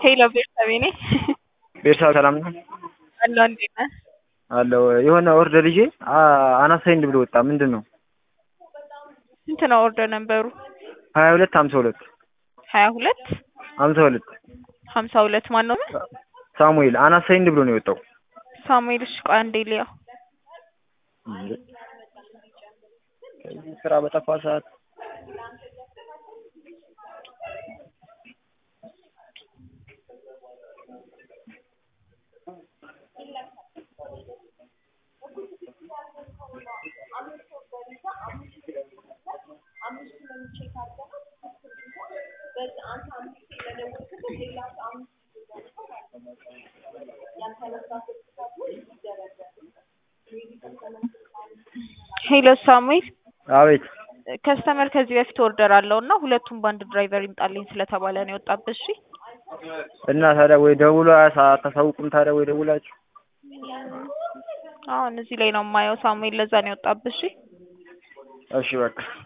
ሄሎ ቤተሰቤ ነኝ። ቤተሰብ ሰላም ነው አለሁ እንዴት ነህ? አለው የሆነ ኦርደር ይዤ አናሳ ኢንድ ብሎ ወጣ። ምንድን ነው? ስንት ነው ኦርደር ነበሩ? ሀያ ሁለት ሀምሳ ሁለት ሀያ ሁለት ሀምሳ ሁለት ሀምሳ ሁለት ማን ነው? ሳሙኤል አናሳ ኢንድ ብሎ ነው የወጣው። ሳሙኤል እሺ ቆይ አንዴ ልየው። ከዚህ ስራ በጠፋ ሰዓት ሄሎ ሳሙኤል አቤት ከስተመር ከዚህ በፊት ኦርደር አለው እና ሁለቱም በአንድ ድራይቨር ይምጣልኝ ስለተባለ ነው የወጣበት። እሺ እና ታዲያ ወይ ደውሎ አታሳውቁም? ታዲያ ወይ ደውላችሁ አሁን እዚህ ላይ ነው የማየው ሳሙኤል፣ ለዛ ነው የወጣበት። እሺ እሺ በቃ